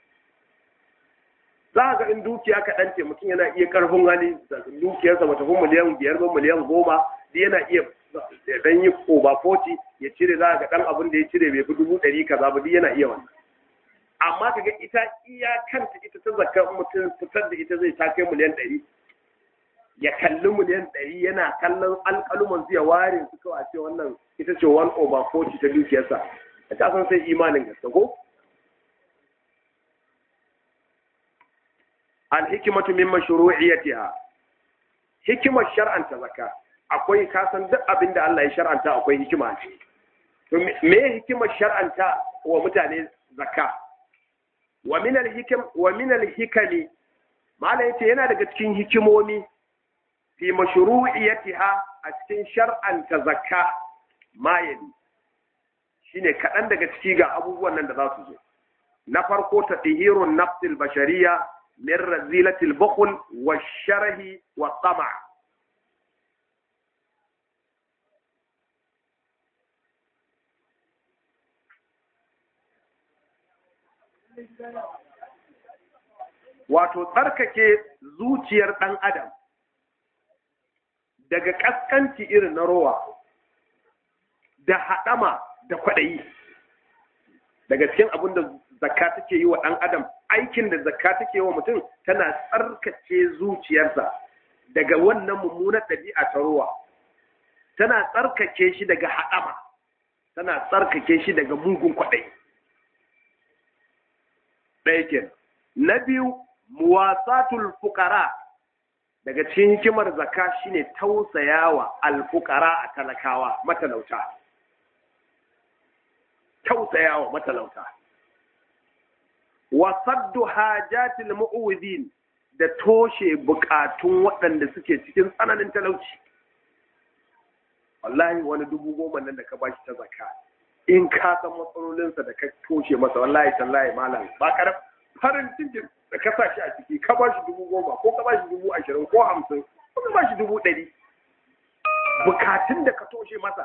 za ga in dukiya kaɗan ce mutum yana iya karfin hali dukiyarsa ba tafi miliyan biyar ba miliyan goma yana iya dan yi koba foti ya cire za ga dan abin da ya cire bai fi dubu ɗari kaza ba duk yana iya wannan amma kaga ita iya kanta ita ta zakka mutum fitar da ita zai ta kai miliyan ɗari ya kalli miliyan ɗari yana kallon alƙaluman zai ware su kawai a ce wannan ita ce one over forty ta dukiyarsa a ta san sai imanin gaske ko alhikimatu min mashru'iyyatiha hikimar shar'anta zakka akwai kasan duk abin da Allah ya shar'anta akwai hikima ce to me hikimar shar'anta wa mutane zakka wa min al-hikam wa min al-hikami malai yace yana daga cikin hikimomi fi mashru'iyyatiha a cikin shar'anta zakka ma yali shine kaɗan daga ciki ga abubuwan nan da za su zo na farko ta ɗihirun nafsil bashariya min razilatil bukhl wa sharhi wa tsama wato tsarkake zuciyar ɗan adam daga ƙasƙanci irin na rowa da haɗama da kwaɗayi daga cikin abin da zakka take yi wa ɗan adam aikin da zakka take yi wa mutum tana tsarkake zuciyarsa daga wannan mummunar ɗabi'a ta rowa tana tsarkake shi daga haɗama tana tsarkake shi daga mugun kwaɗayi ɗaya kenan na biyu muwasatul fuqara daga cikin hikimar zakka shine tausayawa alfuqara a talakawa matalauta tausayawa matalauta wa saddu hajatil mu'widin da toshe bukatun waɗanda suke cikin tsananin talauci wallahi wani dubu goma nan da ka bashi ta zakka in ka san matsalolinsa da ka toshe masa wallahi tallahi malam ba karab farin cikin da ka sa shi a ciki ka ba shi dubu goma ko ka ba shi dubu ashirin ko hamsin ko ka ba shi dubu ɗari bukatun da ka toshe masa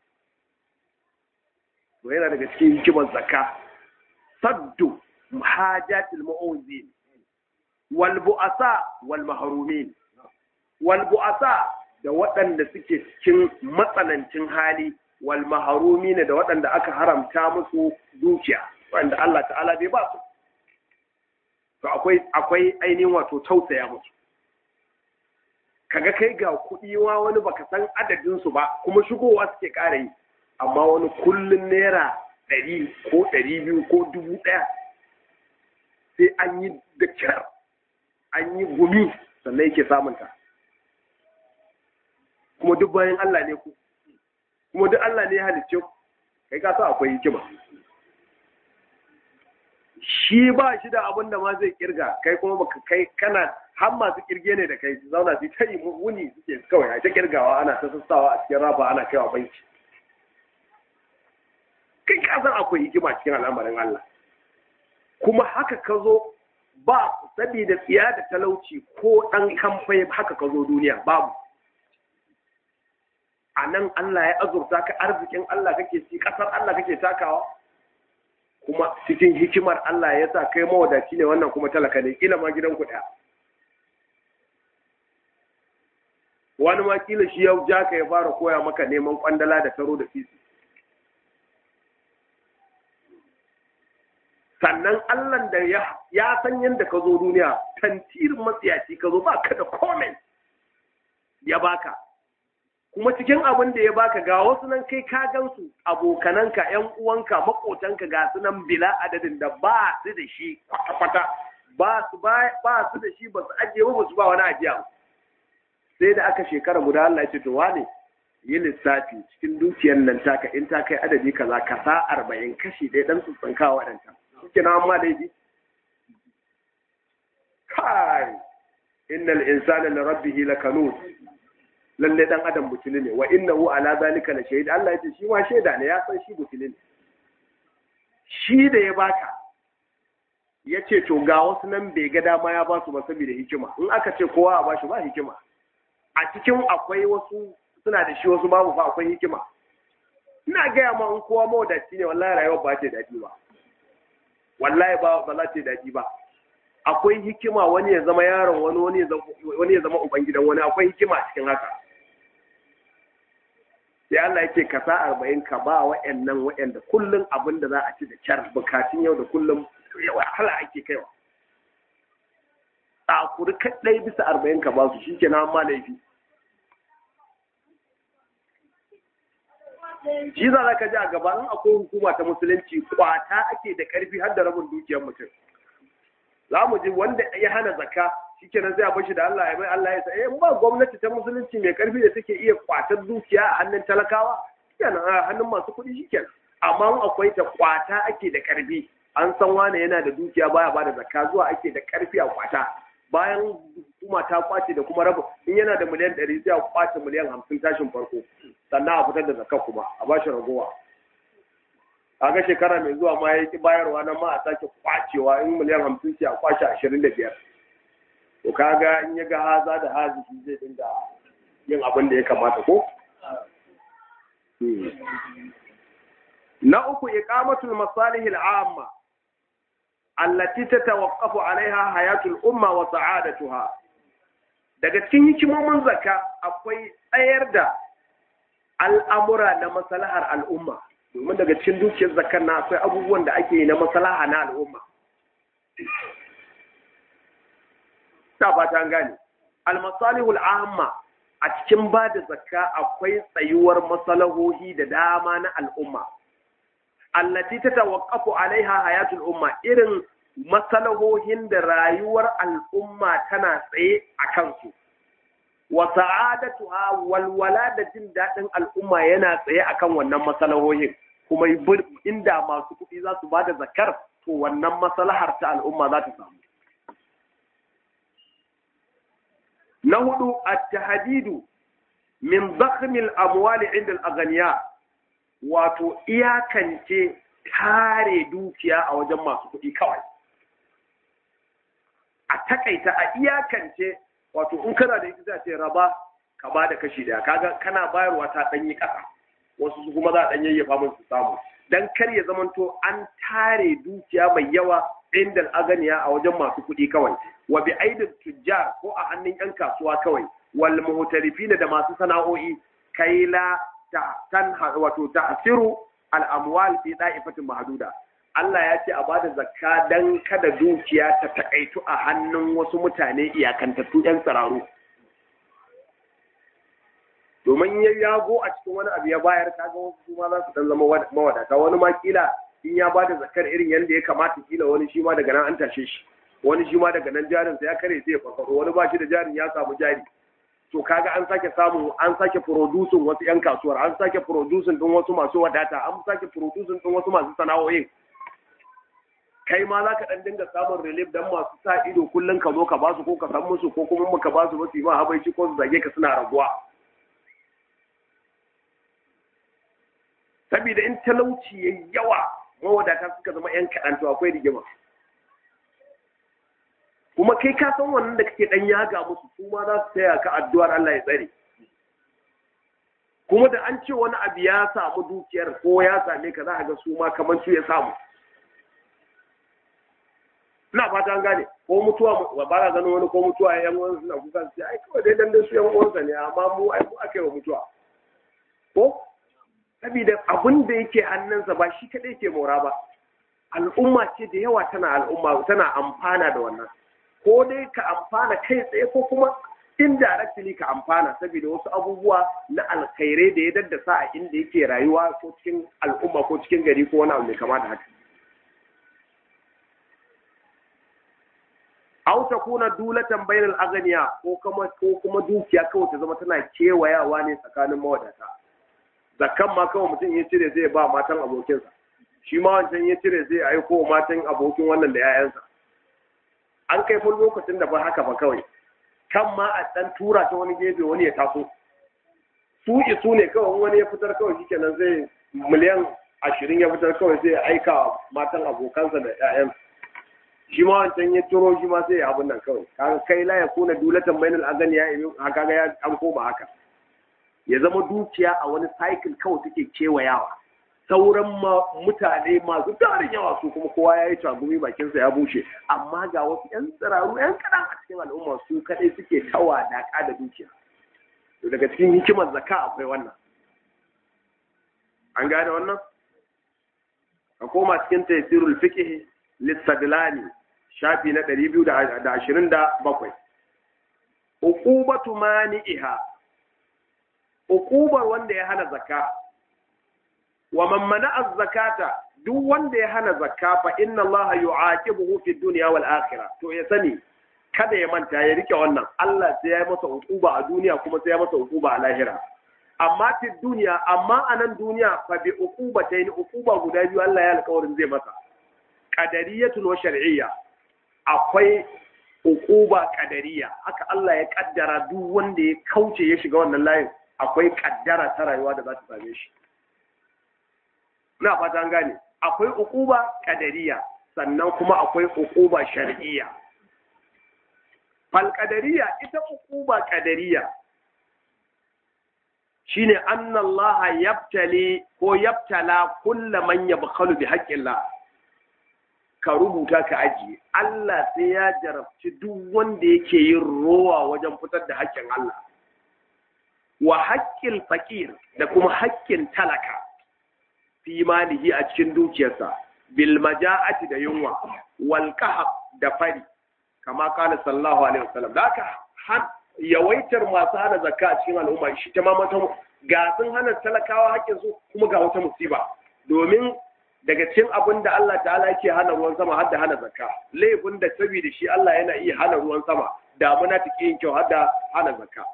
to yana daga cikin hikimar zakka saddu hajatil mu'awzin wal bu'asa wal mahrumin wal bu'asa da waɗanda suke cikin matsanancin hali wal mahrumin da waɗanda aka haramta musu dukiya wanda Allah ta'ala bai ba su to akwai akwai ainihin wato tausaya musu kaga kai ga kuɗi wa wani baka san adadin su ba kuma shigowa suke ƙara yi amma wani kullun naira ɗari ko ɗari biyu ko dubu ɗaya sai an yi da kyar an yi gumi sannan yake samunta kuma duk bayan Allah ne ku kuma duk Allah ne ya halicce ku kai ka sa akwai hikima shi ba shi da abin da ma zai kirga kai kuma baka kai kana har masu kirge ne da kai su zauna su ta yi wuni suke kawai a ta kirgawa ana ta sassawa a cikin raba ana kaiwa banki kai ka san akwai hikima cikin al'amarin Allah kuma haka ka zo ba saboda tsiya da talauci ko ɗan kamfai haka ka zo duniya babu a nan Allah ya azurta ka arzikin Allah kake ci ƙasar Allah kake takawa kuma cikin hikimar Allah ya sa kai mawadaci ne wannan kuma talaka ne kila ma gidan ku wani ma kila shi yau ja ka ya fara koya maka neman kwandala da taro da fisi sannan Allah da ya san yadda ka zo duniya tantirin matsiyaci ka zo ba ka da comment ya baka kuma cikin abin da ya baka ga wasu nan kai ka gansu abokananka yan uwanka makotanka ga su nan bila adadin da ba su da shi kwata-kwata ba su ba su da shi ba su ajiye ba su ba wani ajiya sai da aka shekara guda Allah ya ce to wane yi lissafi cikin dukiyar nan taka in ta kai adadi kaza ka sa arba'in kashi ɗaya dan tsantsanka waɗanta suke na amma laifi kai innal insana li rabbihi lakanut lalle dan adam butuli ne wa innahu ala zalika la shahid Allah yace shi ma shaida ne ya san shi butuli ne shi da ya baka yace to ga wasu nan bai ga dama ya ba su ba saboda hikima in aka ce kowa a bashi ba hikima a cikin akwai wasu suna da shi wasu babu fa akwai hikima ina gaya ma in kowa mawadaci ne wallahi rayuwar ba ta daɗi ba wallahi ba ba za ta daɗi ba akwai hikima wani ya zama yaron wani wani ya zama ubangidan wani akwai hikima cikin haka sai Allah yake ka sa arba'in ka ba wa'annan wa'anda kullum abin da za a ci da kyar bukatun yau da kullum wahala ake kaiwa tsakuri kaɗai bisa arba'in ka ba su shi ke na ma laifi shi za ka ji a gaba in akwai hukuma ta musulunci kwata ake da ƙarfi har da rabin dukiyar mutum za mu ji wanda ya hana zakka shikenan sai a bashi da Allah ya mai Allah ya sa eh ba gwamnati ta musulunci mai karfi da take iya kwatar dukiya a hannun talakawa shikenan a hannun masu kuɗi shikenan amma in akwai ta kwata ake da karfi an san wane yana da dukiya baya bada zakka zuwa ake da karfi a kwata bayan hukuma ta kwace da kuma rabu in yana da miliyan ɗari sai a kwace miliyan hamsin tashin farko sannan a fitar da zakka kuma a bashi ragowa kaga shekara mai zuwa ma ya ki bayarwa nan ma a sake kwacewa in miliyan hamsin ce a kwace ashirin da biyar to kaga in ya ga haza da hazi shi zai dinga yin abin da ya kamata ko na uku iqamatul masalih al'amma allati tatawaqqafu 'alayha hayatul umma wa sa'adatuha daga cikin hikimomin zakka akwai tsayar da al'amura na maslahar al'umma domin daga cikin dukiyar zakar na akwai abubuwan da ake yi na maslaha na al'umma ta fata an gane al-masalihul amma a cikin ba da zakka akwai tsayuwar masalahohi da dama na al'umma allati ta tawaqqafu alaiha hayatul umma irin masalahohin da rayuwar al'umma tana tsaye a kansu wa sa'adatuha walwala da jin daɗin al'umma yana tsaye akan wannan masalahohin kuma inda masu kuɗi za su bada zakar to wannan masalahar ta al'umma za ta samu na hudu at-tahdidu min dhakhmil amwali inda al-aghniya wato iyakance kare dukiya a wajen masu kuɗi kawai a takaita a iyakance wato in kana da ita ce raba ka ba da kashi daya kaga kana bayarwa ta danyi ƙasa wasu su kuma za a dan yayyafa mun su samu dan kar ya zamanto an tare dukiya mai yawa inda aganiya a wajen masu kuɗi kawai wa bi aidin tujjar ko a hannun yan kasuwa kawai wal muhtarifin da masu sana'o'i kai la ta tan wato ta'siru al amwal fi da'ifatin mahduda Allah ya ce a bada zakka dan kada dukiya ta takaitu a hannun wasu mutane iyakantattu yan tsararu domin ya yago a cikin wani abu ya bayar kaga wasu su ma za su dan zama mawadata wani ma kila in ya bada zakkar irin yadda ya kamata kila wani shi ma daga nan an tashe shi wani shi ma daga nan jarin sa ya kare sai ya farfaro wani ba shi da jarin ya samu jari to kaga an sake samu an sake producing wasu yan kasuwar an sake producing din wasu masu wadata an sake producing din wasu masu sana'o'in kai ma za ka ɗan dinga samun relief dan masu sa ido kullum ka zo ka basu ko ka san musu ko kuma muka basu ba su yi ma habaici ko su zage ka suna raguwa saboda in talauci ya yawa mawadata suka zama yan kaɗan to akwai rigima kuma kai ka san wannan da kake ɗan yaga musu su ma za su taya ka addu'ar Allah ya tsare kuma da an ce wani abu ya samu dukiyar ko ya same ka za a ga su ma kamar su ya samu ina fata an gane ko mutuwa ba ka ganin wani ko mutuwa yan uwan suna kuka su ai kawai dai dan su yan uwansa ne amma mu ai mu aka yi wa mutuwa ko saboda abin da yake hannunsa ba shi kadai ke mora ba al'umma ce da yawa tana al'umma tana amfana da wannan ko dai ka amfana kai tsaye ko kuma indirectly ka amfana saboda wasu abubuwa na alkhairai da ya daddasa a inda yake rayuwa ko cikin al'umma ko cikin gari ko wani abu mai kama da haka aw takuna dulatan bainal aghniya ko kuma ko kuma dukiya kawai ta zama tana kewayawa ne tsakanin mawadata zakkan ma kawai mutum ya cire zai ba matan abokinsa shi ma wancan ya cire zai aiko matan abokin wannan da 'ya'yansa an kai fun lokacin da ba haka ba kawai kan ma a dan tura ta wani gefe wani ya taso su isu ne kawai wani ya fitar kawai shikenan zai miliyan ashirin ya fitar kawai zai aika matan abokansa da 'ya'yansa shi ma wancan ya turo shi ma sai ya abun nan kawai kaga kai la ya kuna dulatan bainal agani ya yi haka ga ya an koma haka ya zama dukiya a wani cycle kawai take kewayawa sauran mutane masu tarin yawa su kuma kowa ya yi tagumi bakinsa ya bushe amma ga wasu yan tsiraru yan kaɗan a cikin al'umma su kaɗai suke tawa daƙa da dukiya to daga cikin hikimar zakka akwai wannan an gane wannan a koma cikin tafsirul fiqh listadlani shafi na 227 uqubatu mani'iha uqubar wanda ya hana zakka wa man mana'a zakata duk wanda ya hana zakka fa inna Allah yu'aqibuhu fi dunya wal akhirah to ya sani kada ya manta ya rike wannan Allah sai ya yi masa uquba a duniya kuma sai ya masa uquba a lahira amma fi duniya amma a nan duniya fa bi uqubatayn uquba guda biyu Allah ya alƙawarin zai masa qadariyatun wa shar'iyya akwai uquba qadariya haka Allah ya kaddara duk wanda ya kauce ya shiga wannan layin akwai kaddara ta rayuwa da za ta same shi ina fata an gane akwai uquba qadariya sannan kuma akwai uquba shar'iyya fal qadariya ita uquba qadariya shine anna Allah yabtali ko yabtala kulla man yabkhalu bi haqqillah ka rubuta ka ajiye Allah sai ya jarabci duk wanda yake yin rowa wajen fitar da haƙƙin Allah wa haƙƙin fakir da kuma haƙƙin talaka fi malihi a cikin dukiyarsa bil maja'ati da yunwa wal kahab da fari kama kana sallallahu alaihi wasallam da haka yawaitar masu hana zakka a cikin al'umma shi ta mamata ga sun hana talakawa haƙƙin su kuma ga wata musiba domin daga cikin abin da Allah ta'ala yake hana ruwan sama har da hana zakka laifin da saboda shi Allah yana iya hana ruwan sama damuna ta yin kyau har da hana zakka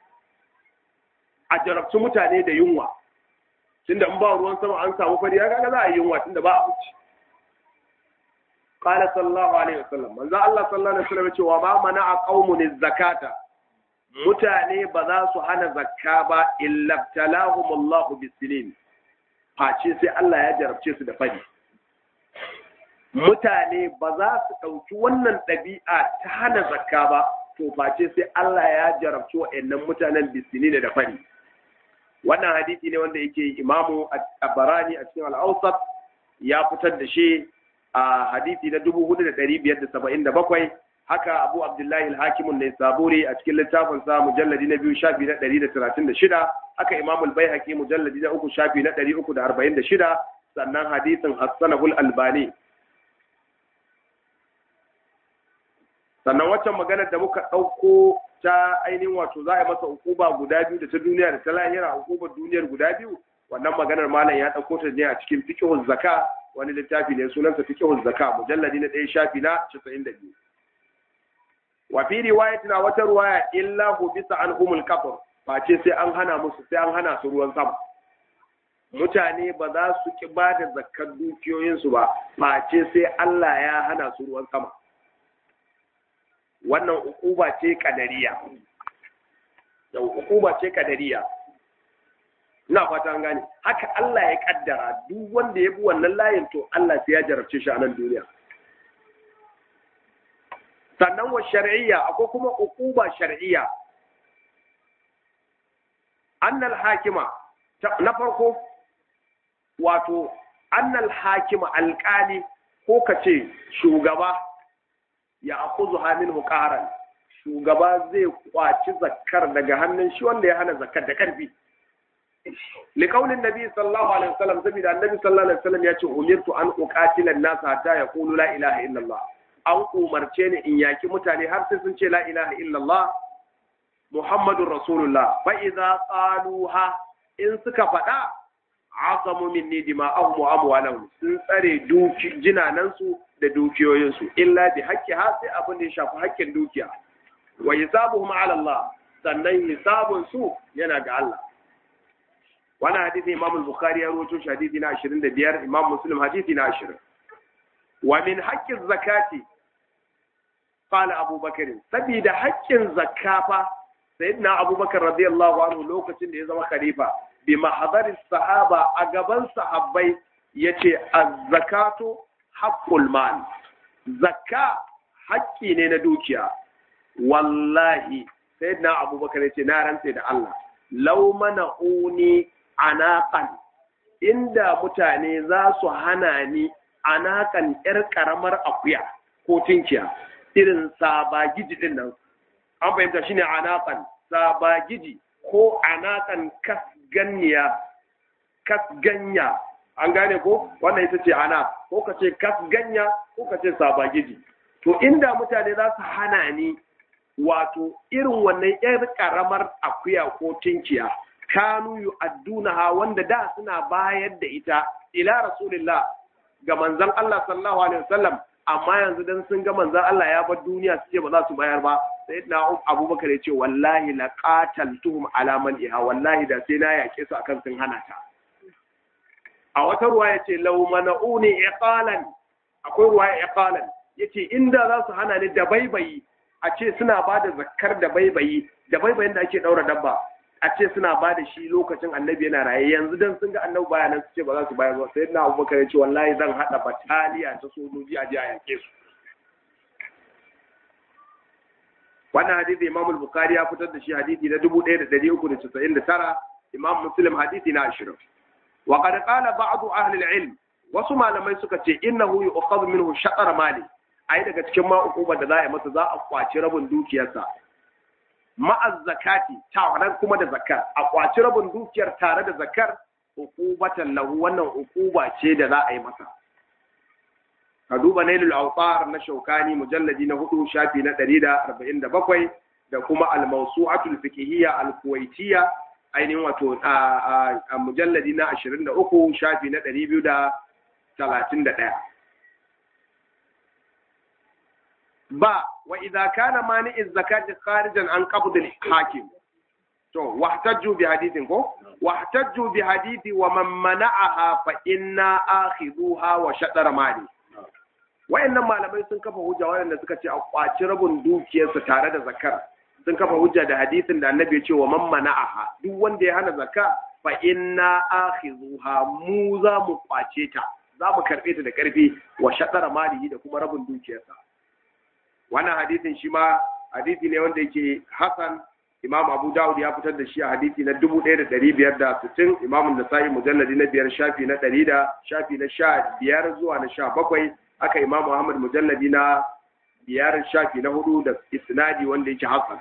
a jarabci mutane da yunwa tunda in ba ruwan sama an samu fari ya kaga za a yi yunwa tunda ba abinci qala sallallahu alaihi wasallam manzo Allah sallallahu alaihi wasallam cewa ba mana a qaumun zakata mutane ba za su hana zakka ba illa talahumullahu bisinin face sai Allah ya jarabce su da fari mutane ba za su ɗauki wannan ɗabi'a ta hana zakka ba to face sai Allah ya jarabci wa'annan mutanen bisini da fari wannan hadisi ne wanda yake imamu barani a cikin al'ausat ya fitar da shi a hadisi na 4577 haka abu abdullahi al-hakimun ne saburi a cikin littafin sa mujalladi na biyu shafi na 136 haka imamul baihaqi mujalladi na uku shafi na 346 sannan hadisin hassanahul albani sannan waccan maganar da muka ɗauko ta ainihin wato za a yi masa hukuba guda biyu da ta duniya da ta lahira hukubar duniyar guda biyu wannan maganar malam ya ɗauko ta ne a cikin fiqhul zaka wani littafi ne sunansa fiqhul zaka mujalladi na ɗaya shafi na 92 wa fi riwayatin wata ruwaya illa hu bisa an humul kafir face sai an hana musu sai an hana su ruwan sama mutane ba za su ki ba da zakkar dukiyoyinsu ba face sai Allah ya hana su ruwan sama wannan ukuba ce kadariya da ukuba ce kadariya ina fata an gane haka Allah ya kaddara duk wanda ya bi wannan layin to Allah sai ya jarabce shi a nan duniya sannan wa shar'iyya akwai kuma ukuba shar'iyya annal hakima na farko wato annal hakima alƙali ko ka ce shugaba ya akuzu hamin hukaran shugaba zai kwaci zakkar daga hannun shi wanda ya hana zakkar da karfi liqaulin nabi sallallahu alaihi wasallam saboda annabi sallallahu alaihi wasallam ya ce umirtu an uqatila an-nas hatta yaqulu la ilaha illallah an umarce ni in yaki mutane har sai sun ce la ilaha illallah muhammadur rasulullah fa idza qaluha in suka faɗa asamu minni dima'ahum wa amwalahum sun tsare duki jinanansu da dukiyoyinsu illa bi haqqi ha sai abin da ya shafi haƙƙin dukiya wa hisabuhum ala Allah sannan hisabun su yana ga Allah wannan hadisi Imam al-Bukhari ya rawaito shi hadisi na 25 Imam Muslim hadisi na 20 wa min haqqi zakati qala Abu Bakr sabida haƙƙin zakafa sayyidina Abu Bakar radiyallahu anhu lokacin da ya zama khalifa bi mahadari sahaba a gaban sahabbai yace az-zakatu haqqul mal zakka haƙƙi ne na dukiya wallahi sayyidina abubakar yace na rantse da Allah law mana'uni anaqan inda mutane za su hana ni anakan yar karamar akuya ko tinkiya irin sabagiji din nan an fahimta shine anaqan sabagiji ko anakan kas ganniya kasganya an gane ko wannan ita ce ana ko ka ce kasganya ko ka ce sabagiji to inda mutane za su hana ni wato irin wannan yar karamar akuya ko tinkiya kanu yu'addunaha wanda da suna bayar da ita ila rasulillah ga manzon Allah sallallahu alaihi wasallam amma yanzu dan sun ga manzon Allah ya bar duniya su ce ba za su bayar ba sai na abubakar ya ce wallahi la qataltuhum ala man iha wallahi da sai na yake su akan sun hana ta a wata ruwa ya ce law mana'uni iqalan akwai ruwa iqalan yace inda za su hana ni da baibayi a ce suna ba da zakkar da baibayi da baibayin da ake daura dabba a ce suna ba da shi lokacin annabi yana raye yanzu dan sun ga annabi baya nan su ce ba za su bayar ba sai na abubakar ya ce wallahi zan haɗa bataliya ta sojoji a je a yanke su wannan hadisi imam al-bukhari ya fitar da shi hadisi na 1399 imam muslim hadisi na 20 wa qad qala ba'd ahli al-ilm wasu malamai suka ce innahu yu'khadhu minhu shatr mali ai daga cikin ma ukubar da za a masa za a kwaci rabin dukiyarsa ma'az zakati tare kuma da zakar a kwaci rabin dukiyar tare da zakar ukubatan lahu wannan ukuba ce da za a yi masa ka duba nailul awtar na shaukani mujalladi na hudu shafi na 147 da kuma al-mawsu'atul fiqhiyya al-kuwaitiyya ainihin wato a mujalladi na 23 shafi na 231 ba wa idza kana mani'iz zakati kharijan an qabd al-hakim to wahtajju bi hadithin ko wahtajju bi hadithi wa man mana'aha fa inna akhidhuha wa shatara mali wayannan malamai sun kafa hujja waɗanda suka ce a kwaci rabin dukiyarsa tare da zakar sun kafa hujja da hadisin da annabi ya ce wa man mana'aha duk wanda ya hana zakka fa inna akhidhuha mu za mu kwace ta za mu karbe ta da karfi wa shatara malihi da kuma rabin dukiyarsa wannan hadisin shi ma hadisi ne wanda yake hasan imam abu dawud ya fitar da shi a hadisi na 1560 imam nasa'i mujalladi na biyar shafi na 100 da shafi na 15 zuwa na 17 aka imam muhammad mujalladi na biyar shafi na hudu da isnadi wanda yake hasan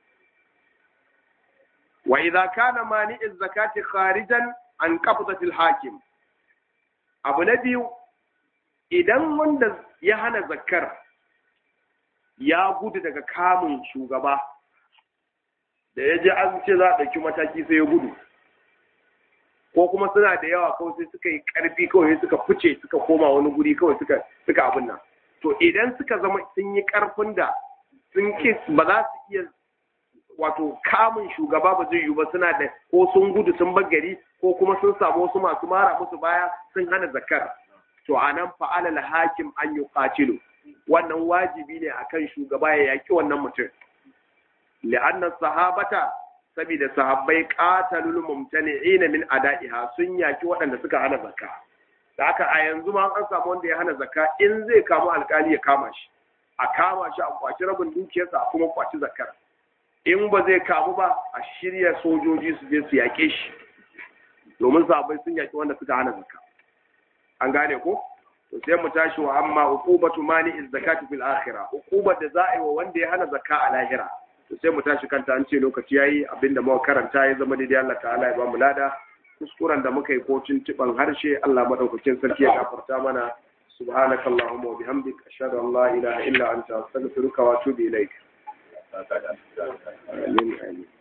wa idza kana mani'iz zakati kharijan an qabdati al-hakim abu na biyu idan wanda ya hana zakkar ya gudu daga kamun shugaba da ya ji an ce za a ɗauki mataki sai ya gudu ko kuma suna da yawa kawai sai suka yi ƙarfi kawai suka fice suka koma wani guri kawai suka suka abin nan to idan suka zama sun yi ƙarfin da sun ki ba za su iya wato kamun shugaba ba zai yiwu ba suna da ko sun gudu sun bar gari ko kuma sun samu wasu masu mara musu baya sun hana zakar to anan fa'alal hakim an yuqatilu wannan wajibi ne akan shugaba ya yaki wannan mutum li'anna sahabata saboda sahabbai qatalul mumtani'ina min ada'iha sun yaki waɗanda suka hana zakka da haka a yanzu ma an samu wanda ya hana zakka in zai kamu alkali ya kama shi a kama shi a kwaci rabin dukiyarsa a kuma kwaci zakkar in ba zai kamu ba a shirya sojoji su je su yake shi domin sahabbai sun yaki wanda suka hana zakka an gane ko to sai mu tashi wa amma uqubatu mani'iz zakati fil akhirah uqubar da za a yi wa wanda ya hana zakka a lahira to sai mu tashi kanta an ce lokaci yayi abinda muka karanta ya zama daidai Allah ta'ala ya ba mu lada kuskuren da muka yi ko tuntuban harshe Allah madaukakin sarki ya gafarta mana subhanakallahumma wa bihamdika ashhadu an la ilaha illa anta astaghfiruka wa atubu ilaik amin amin